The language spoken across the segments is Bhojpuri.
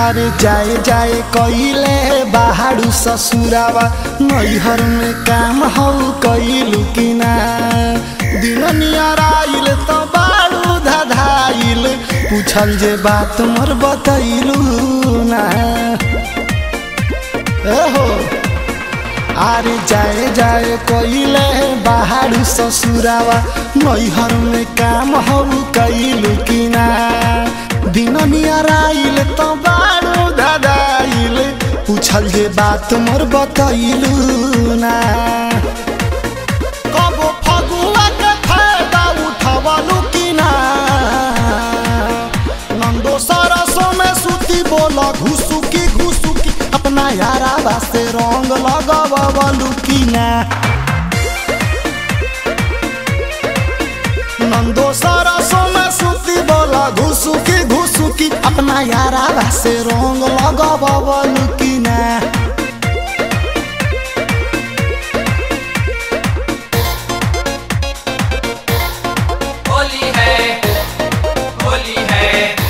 अरे जाए जाए कइले बाहरु ससुरावा नैहर में काम हौ कइलु कि ना दिन नियराइल त बारू धधाइल पूछल जे बात मोर बतैलु ना एहो अरे जाए जाए कइले बाहरु ससुरावा नैहर में काम हौ कइलु कि ना दिन नियराइल त बारू धधाइल पूछल जे बात मोर बतैलु ना कबो फगुआ के फायदा उठवलु कि ना नंदो सरसों में सूती बोला घुसुकी घुसुकी अपना यारा वास्ते रंग लगवलु कि ना नंदो सरसों में सूती बोला घुसुकी घुसुकी अपना यारा वास्ते रंग लगवलु कि ना होली है होली है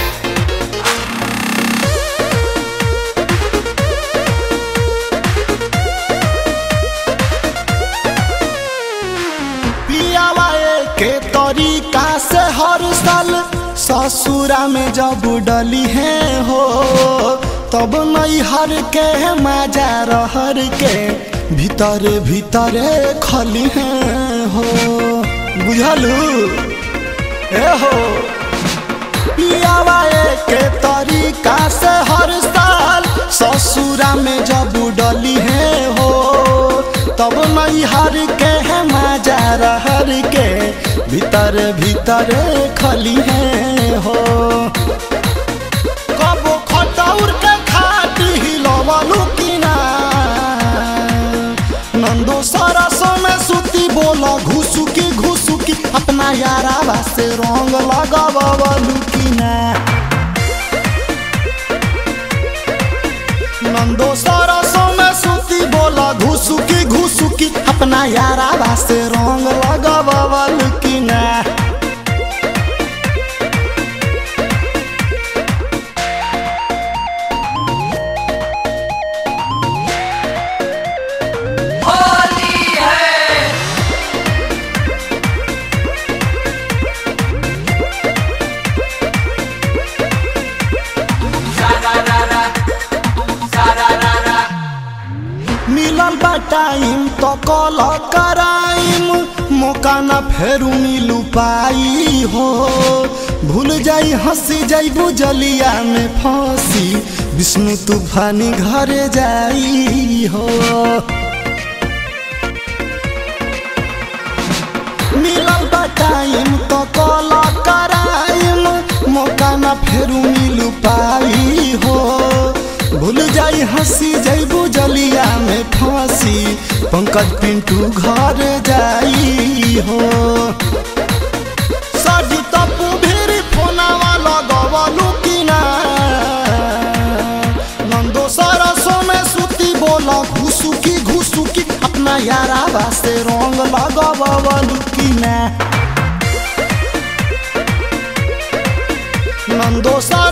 पियावा के तरीका से हर साल ससुरा में जब डली है हो तब नैहर के मजा रहर के भीतर भीतर खली है हो बुझलू ए हो पियावा के तरीका से हर साल ससुरा में जब डली है हो तब नैहर के है मजा रहर के भीतर भीतर खली है हो कबो खटौर के खाटी हिलवलू कि ना नंदो सरसों में सूती बोला घुसुकी घुसुकी अपना यारा वास्ते रंग लगवलू कि ना नंदो सरसों में सूती बोला घुसुकी घुसुकी अपना यारा वास्ते रंग लगवलू कि ना होली है सारा रारा सारा रारा मिलल बा टाइम तो कल कराइम मौका न फेरू मिलू पाई हो भूल जाई हंसी जाई बुझलिया में फंसी विष्णु तूफानी घरे जाई हो मिलल बा टाइम तो कल कराइम मौका न फेरू मिलू पाई हो भूल जाई हंसी जैबू जलिया में फांसी पंकज पिंटू घर जाई हो सजी तपू भीड़ फोनावा लगवलू कि ना नंदो सरसों में सूती बोला घुसुकी घुसुकी अपना यारा वास्ते रंग लगवलू कि ना नंदो सर